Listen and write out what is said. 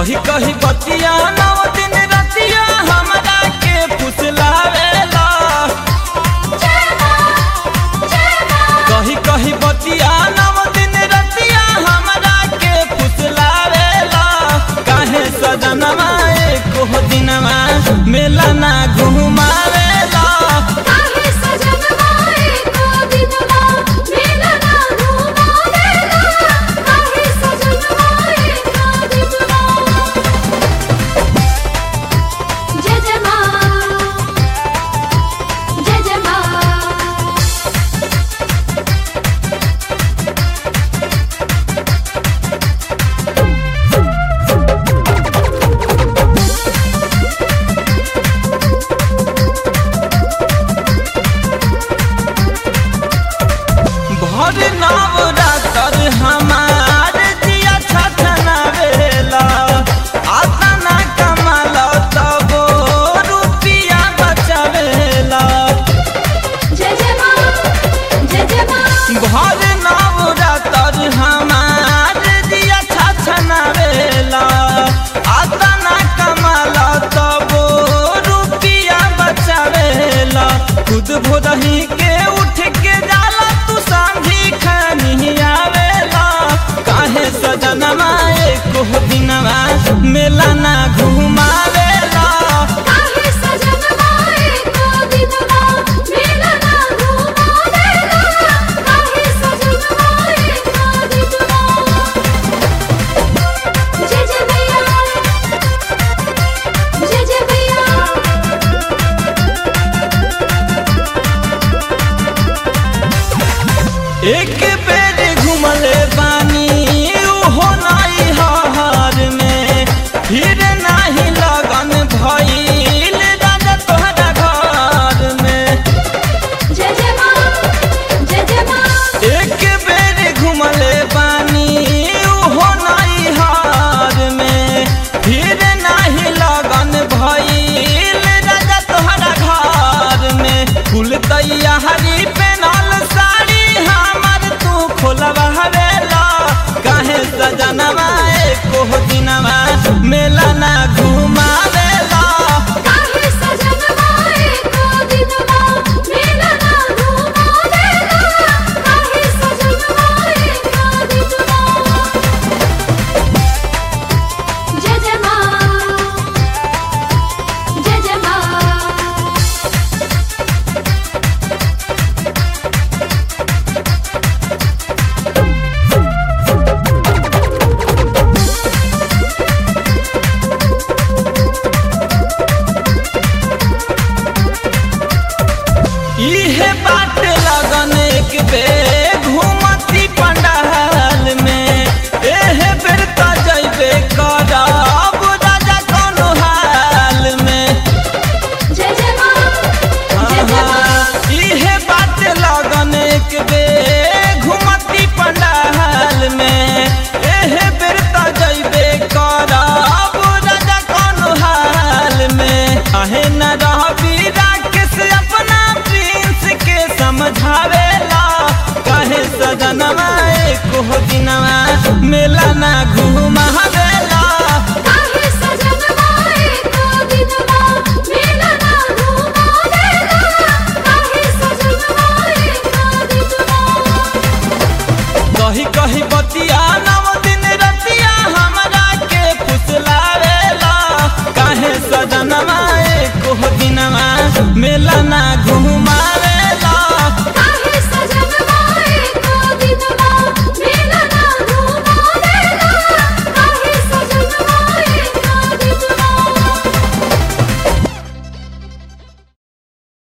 कही कही बतिया नौ दिन रतिया हमरा के फुसलावेला कही कही बतिया नौ दिन रतिया हमरा के फुसलावेला काहे सजनवा एको दिनवा मेला ना घुमावेला काहे सजनवा एको दिनवा मेला ना घुमावेला काहे सजनवा एको दिनवा जय जय मां जय जय मां भर नवरातर हमार जिया छछनावेला आता ना कमाल तबो रुपिया बचावेला जय जय मां जय जय मां भर नवरातर हमार जिया छछनावेला आता ना कमाल तबो रुपिया बचावेला खुद भोदही के उठ के जाला तू सांझी खानी आवेला काहे सजनवा एको दिनवा मेला ना घुमावेला काहे सजनवा एको दिनवा मेला ना घुमावेला काहे सजनवा एको दिनवा जय जय भैया जय जय भैया एक बेर घुमले बानी उहो नाई हार में फिर नाही लगन भइल राजा तोहरा घर में जय जय मां जय जय मां एक बेर घुमले बानी उहो नाई हार में फिर नाही लगन भइल राजा तोहरा घर में फूल तैयारी पेनल साड़ी हमर तू खोलवा हवेला काहे सजनवा एको दिनवा मेला ना घुमावेला काहे सजनवा एको दिनवा मेला ना घुमावेला काहे सजनवा एको दिनवा जय जय मां जय जय मां इहे बात लगन एक बेर घूमती पंडाल में एहे बेर त जइबे करब राजा कोनो हाल में जय जय मां जय जय मां इहे बात लगन एक बेर घूमती पंडाल में एहे बेर त जइबे करब राजा कोनो हाल में आहे न रहबी राकेश अपना प्रिंस के समझावेला काहे सजनवा एको दिनवा मेला ना घुमावेला काहे सजनवा एको दिनवा मेला ना घुमावेला काहे सजनवा एको दिनवा कही कही बतिया नव दिन रतिया हमरा के फुसलावेला काहे सजनवा एको दिनवा मेला ना घुम